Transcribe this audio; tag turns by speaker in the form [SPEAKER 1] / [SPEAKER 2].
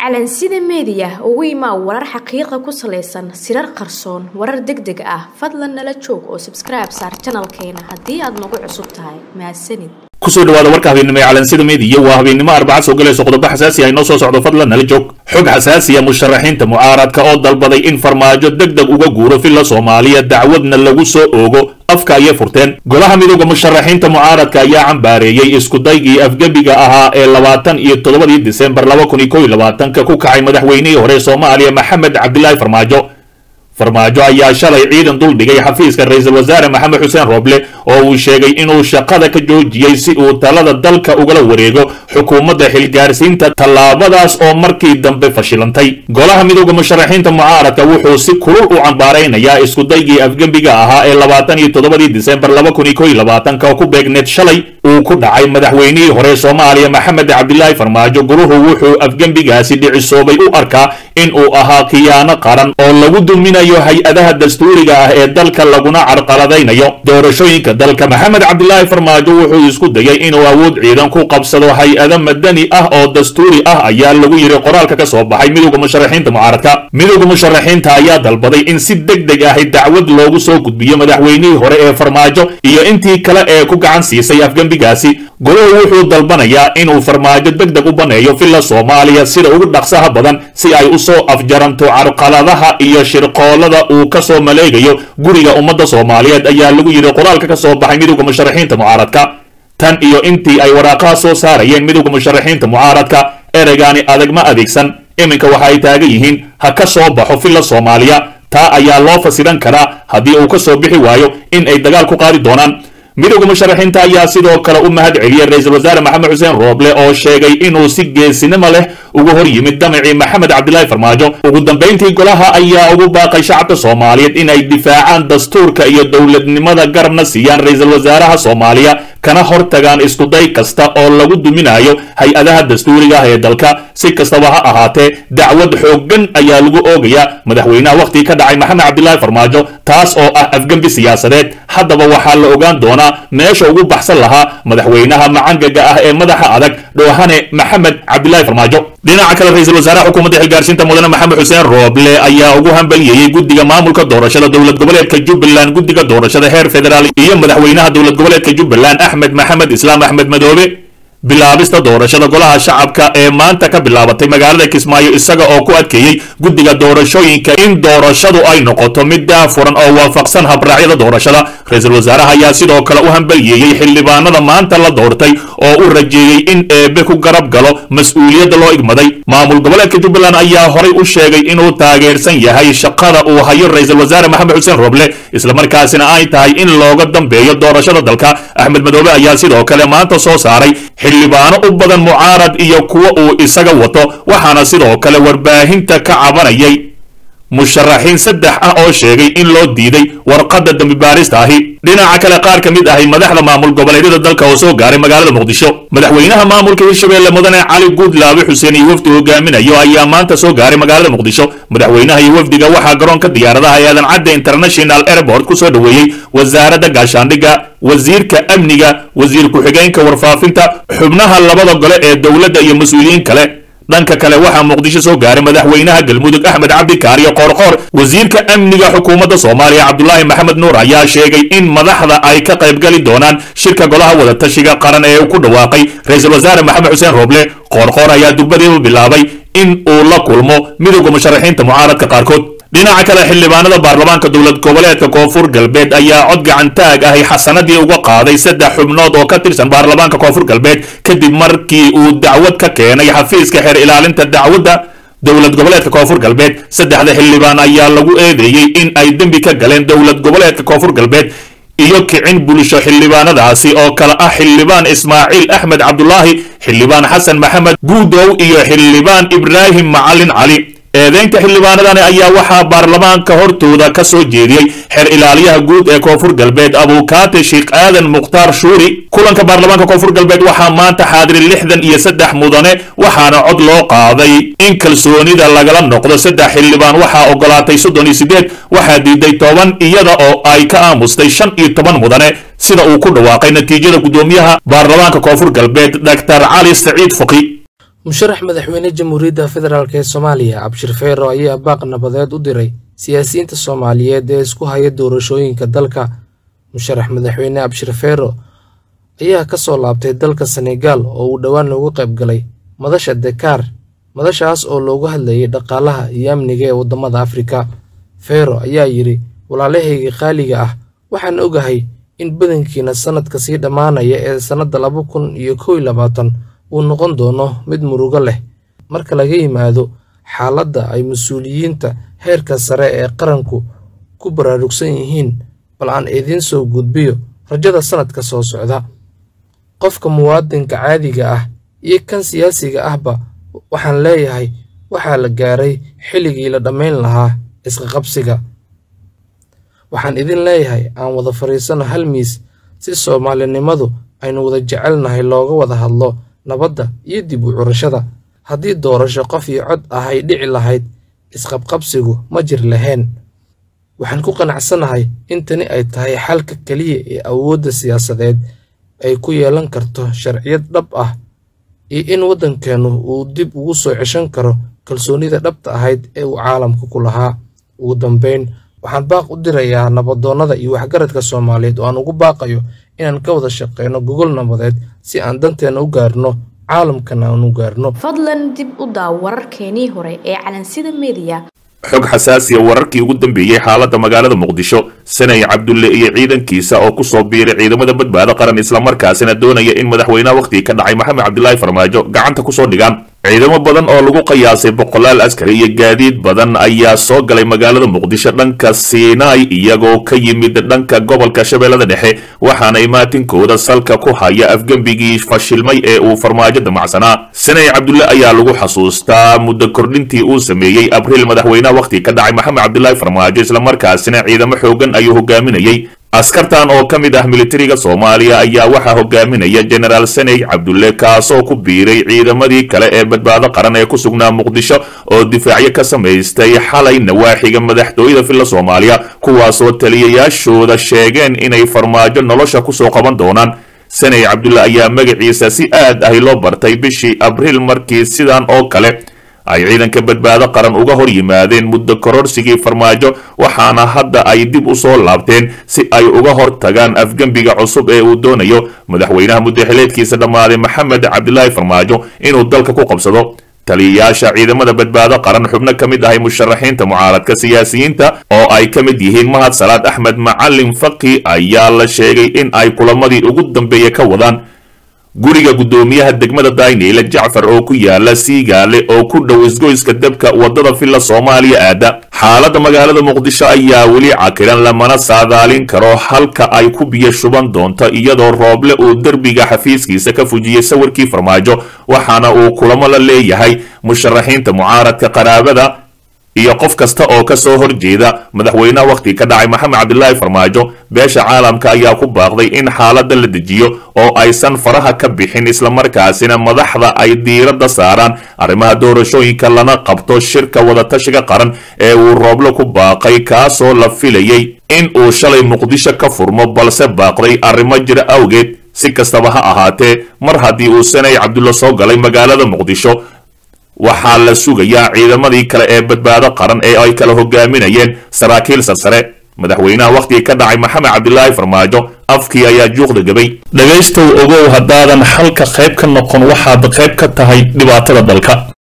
[SPEAKER 1] calansida meediya ugu imaa warar xaqiiqa ku salaysan sirar qarsoon warar deg deg ah fadlan nala joog oo sabskribe saar janalkeena haddii aad nagu cusub tahay mahadsanid
[SPEAKER 2] kusoo dhawaada warka habeennimo ee calansida meediya waa habeennimo arbaca soo galayso qodobo xasaasi ah inoo soo socdo fadlan nala joog xog xasaasiya musharaxiinta mucaaradka oo dalbaday in farmaajo deg deg uga guuro villa soomaaliya dacwadna lagu soo oogo afka ayay furteen golaha midooda musharaxiinta mucaaradka ayaa cambaareeyey iskudaygii afgebiga ahaa ee labaatan iyo toddobadii disembar laba kun iyo kow iyo labaatanka ku kacay madaxweynihii hore soomaaliya maxamed cabdilaahi farmaajo farmaajo ayaa shalay ciidan dul dhigay xafiiska ra-iisul wasaare maxamed xuseen rooble oo uu sheegay inuu shaqada ka joojiyey si uu talada dalka ugala wareego xukuumadda xilgaarsiinta tallaabadaas oo markii dambe fashilantay golaha midooda musharaxiinta mucaaradka wuxuu si kulul u cambaaraynayaa iskudaygii afgembiga ahaa ee labaatan iyo toddobadii disembar laba kun iyo kow iyo labaatanka oo ku beegneed shalay uu ku dhacay madaxweynihii hore soomaaliya maxamed cabdilaahi farmaajo guruhu wuxuu afgembigaasi dhicisoobay u arkaa in uu ahaa khiyaano qaran oo lagu duminayo hay-adaha dastuuriga ah ee dalka laguna carqaladaynayo doorashooyinka dalka maxamed cabdilaahi farmaajo wuxuu isku dayay inuu awood ciidan ku qabsado hay-ado madani ah oo dastuuri ah ayaa lagu yidhi qoraalka ka soo baxay midowda musharaxiinta mucaaradka midowda musharaxiinta ayaa dalbaday in si deg deg ahi dacwad loogu soo gudbiyo madaxweynihii hore ee farmaajo iyo intii kale ee ku gacan siisay afgembigaasi goluhu wuxuu dalbanayaa inuu farmaajo deg deg u baneeyo villa soomaaliya sida ugu dhaqsaha badan si ay u soo afjaranto carqaladaha iyo shirqoolada uu ka soo maleegayo guriga ummadda soomaaliyeed ayaa lagu yidhi qoraalka ka soo baxay midowda musharaxiinta mucaaradka tan iyo intii ay waraaqaha soo saarayeen midowda musharaxiinta mucaaradka ereygaani adag ma adeegsan iminka waxa ay taagan yihiin ha ka soo baxo villa soomaaliya taa ayaa loo fasiran karaa haddii uu ka soo bixi waayo in ay dagaal ku qaadi doonaan midowda musharaxiinta ayaa sidoo kale u mahad celiyey ra-iisul wasaare maxamed xuseen rooble oo sheegay inuu si geesinimo leh uga hor yimid damacii maxamed cabdilaahi farmaajo ugu dambayntii golaha ayaa ugu baaqay shacabka soomaaliyeed in ay difaacaan dastuurka iyo dowladnimada garabna siiyaan ra-iisul wasaaraha soomaaliya kana hortagaan iskuday kasta oo lagu duminayo hay-adaha dastuuriga ah ee dalka si kastaba ha ahaatee dacwad xooggan ayaa lagu oogayaa madaxweynaha wakhtigii ka dhacay maxamed cabdilaahi farmaajo taas oo ah afgembi siyaasadeed haddaba waxaa la ogaan doonaa meesha ugu baxsan lahaa madaxweynaha macangaga ah ee madaxa adag dhoohane maxamed cabdilaahi farmaajo dhinaca kale ra-iisul wasaaraha xukuumadda xilgaarsiinta mudane maxamed xuseen rooble ayaa ugu hambaliyeeyey guddiga maamulka doorashada dowlad goboleedka jubbaland guddiga doorashada heer federaal iyo madaxweynaha dowlad goboleedka jubbaland axmed maxamed islaam axmed madoobe bilaabista doorashada golaha shacabka ee maanta ka bilaabatay magaalada kismaayo isaga oo ku adkeeyey guddiga doorashooyinka in doorashadu ay noqoto mid daafuran oo waafaqsan habraacyada doorashada ra-iisul wasaaraha ayaa sidoo kale u hambaliyeeyey xildhibaanada maanta la doortay oo u rajeeyey in eebe ku garab galo mas-uuliyadda loo igmaday maamul goboleedka jubbaland ayaa horay u sheegay inuu taageersan yahay shaqada uu hayo ra-iisul wasaare maxamed xuseen roble islamarkaasina ay tahay in looga dambeeyo doorashada dalka axmed madoobe ayaa sidoo kale maanta soo saaray xildhibaano u badan mucaarad iyo kuwa uu isaga wato waxaana sidoo kale warbaahinta ka cabanayay musharaxiin saddex ah oo sheegay in loo diiday warqadda dambibaarista ahi dhinaca kale qaar ka mid ahay madaxda maamul goboleedyada dalka oo soo gaaray magaalada muqdisho madaxweynaha maamulka hirshabeelle mudane cali guudlaabe xuseen iyo wafdi hogaaminayo ayaa maanta soo gaaray magaalada muqdisho madaxweynaha iyo wafdiga waxaa garoonka diyaaradaha ee aadan cadde international airport ku soo dhoweeyey wasaaradda gaashaandhigga wasiirka amniga wasiir ku-xigeenka warfaafinta xubnaha labada gole ee dowladda iyo mas-uuliyiin kale dhanka kale waxaa muqdisho soo gaaray madaxweynaha galmudug axmed cabdikaariyo qoorqoor wasiirka amniga xukuumadda soomaaliya cabdulaahi maxamed nuur ayaa sheegay in madaxda ay ka qaybgali doonaan shirka golaha wadatashiga qaran ee uu ku dhawaaqay ra-iisul wasaare maxamed xuseen rooble qoorqoor ayaa durbadiiba bilaabay in uu la kulmo midowda musharaxiinta mucaaradka qaarkood dhinaca kale xildhibaanada baarlamaanka dowlad goboleedka koonfur galbeed ayaa cod gacantaag ahi xasanadii uga qaaday saddex xubnood oo ka tirsan baarlamaanka koonfur galbeed kadib markii uu dacwad ka keenay xafiiska xeer ilaalinta dacwadda dowlad goboleedka koonfur galbeed saddexda xildhibaan ayaa lagu eedeeyey in ay dembi ka galeen dowlad goboleedka koonfur galbeed iyo kicin bulsho xildhibaanadaasi oo kale ah xildhibaan ismaaciil axmed cabdulaahi xildhibaan xasan maxamed guudow iyo xildhibaan ibraahim macalin cali eedeynta xildhibaanadani ayaa waxaa baarlamaanka hortooda ka soo jeediyey xeer ilaaliyaha guud ee koonfur galbeed abuukaate sheekh aadan mukhtaar shuuri kulanka baarlamaanka koonfur galbeed waxaa maanta xaadiri lixdan iyo saddex mudane waxaana cod loo qaaday in kalsoonida lagala noqdo saddex xildhibaan waxaa ogolaatay soddon iyo siddeed waxaa diiday toban iyada oo ay ka aamustay shan iyo toban mudane sida uu ku dhawaaqay natiijada guddoomiyaha baarlamaanka koonfur galbeed doctor cali saciid fuqi
[SPEAKER 3] musharax madaxweyne jamhuuriyadda federaalk ee soomaaliya cabshir feero ayaa baaq nabadeed u diray siyaasiyiinta soomaaliyeed ee isku haya doorashooyinka dalka musharax madaxweyne cabshir feero ayaa ka soo laabtay dalka senegaal oo uu dhowaan loogu qayb galay madasha dekaar madashaas oo loogu hadlayay dhaqaalaha iyo amniga ee waddamada afrika feero ayaa yidhi walaalahayga qaaliga ah waxaan ogahay in badankiina sannadka sii dhammaanaya ee sannadda laba kun iyo kow iyo labaatan uu noqon doono mid murugo leh marka laga yimaado xaaladda ay mas-uuliyiinta heerka sare ee qaranku ku baraarugsan yihiin bal aan idiin soo gudbiyo rajada sannadka soo socda qofka muwaadinka caadiga ah iyo kan siyaasiga ahba waxaan leeyahay waxaa la gaaray xilligii la dhammayn lahaa isqaqabsiga waxaan idin leeyahay aan wada fadhiisanno hal miis si soomaalinimadu aynu wada jecelnahay looga wada hadlo nabadda iyo dib u curashada haddii doorasho qof iyo cod ah ay dhici lahayd isqabqabsigu ma jir lahayn waxaan ku qanacsanahay in tani ay tahay xalka keliya ee awoodda siyaasadeed ay ku yeelan karto sharciyad dhab ah iyo in waddankeennu uu dib ugu soo ceshan karo kalsoonida dhabta ahayd ee uu caalamka ku lahaa ugu dambayn waxaan baaq u dirayaa nabadoonnada iyo waxgaradka soomaaliyeed oo aan ugu baaqayo inaan ka wada shaqeyno gogol nabadeed si aan danteenna u gaarno caalamkana aan u gaarno
[SPEAKER 1] fadlan dib u daaw wararkeenii hore ee calansida mediya
[SPEAKER 2] xog xasaasiya wararkii ugu dambeeyey xaaladda magaalada muqdisho sanay cabdulle iyo ciidankiisa oo ku soo biiray ciidamada badbaado qaran islamarkaasina doonaya in madaxweynaha wakhtigii ka dhacay maxamed cabdilaahi farmaajo gacanta kusoo dhigaan ciidamo badan oo lagu qiyaasay boqolaal askari iyo gaadiid badan ayaa soo galay magaalada muqdisho dhanka siinaai iyagoo ka yimid dhanka gobolka shabeellada dhexe waxaana imaatinkooda salka ku haya afgembigii fashilmay ee uu farmaajo damacsanaa sanay cabdulle ayaa lagu xasuustaa muddo kordhintii uu sameeyey abriil madaxweynaha wakhtigii ka dhacay maxamed cabdilaahi farmaajo islamarkaasina ciidamo xoogan ayuu hogaaminayey askartan oo ka mid ah militariga soomaaliya ayaa waxaa hogaaminaya jenaraal saney cabdulle kaasoo ku biiray ciidamadii kale ee badbaado qaran ee ku sugnaa muqdisho oo difaacyo ka samaystay xalay nawaaxiga madaxtooyada filla soomaaliya kuwaasoo taliyayaashooda sheegeen inay farmaajo nolosha kusoo qaban doonaan saney cabdulle ayaa magaciisa si aad ahi loo bartay bishii abriil markii sidan oo kale ay ciidanka badbaado qaran uga hor yimaadeen muddo kororsigii farmaajo waxaana hadda ay dib u soo laabteen si ay uga hor tagaan afgembiga cusub ee uu doonayo madaxweynaha muddaxileedkiisa dhammaaday maxamed cabdilaahi farmaajo inuu dalka ku qabsado taliyayaasha ciidamada badbaado qaran xubno ka mid ahay musharaxiinta mucaaradka siyaasiyiinta oo ay ka mid yihiin mahad salaad axmed macalin faki ayaa la sheegay in ay kulamadii ugu dambeeya ka wadaan guriga guddoomiyaha degmada dayneyle jacfar oo ku yaala siigaale oo ku dhow isgoyska debka waddada villa soomaaliya aada xaaladda magaalada muqdisho ayaa weli cakiran lamana saadaalin karo halka ay ku biyo shuban doonto iyadoo rooble uu derbiga xafiiskiisa ka fujiyey sawirkii farmaajo waxaana uu kulamo la leeyahay musharaxiinta mucaaradka qaraabada iyo qof kasta oo ka soo horjeeda madaxweynaha wakhtiga ka dhacay maxamed cabdilaahi farmaajo beesha caalamka ayaa ku baaqday in xaaladda la dejiyo oo aysan faraha ka bixin islamarkaasina madaxda ay diiradda saaraan arrimaha doorashooyinka lana qabto shirka wadatashiga qaran ee uu rooblo ku baaqay kaasoo la filayay in uu shalay muqdisho ka furmo balse baaqday arrimo jira awgeed si kastaba ha ahaatee mar haddii uu sanay cabdulla soo galay magaalada muqdisho waxaa la sugayaa ciidamadii kale ee badbaado qaran ee ay kala hogaaminayeen saraakiil sarsare madaxweynaha wakhtigii ka dhacay maxamed cabdilaahi farmaajo afkii ayaa juuqda gabay dhegaystow ogow haddaadan xalka qayb ka noqon waxaad qayb ka tahay dhibaatada dalka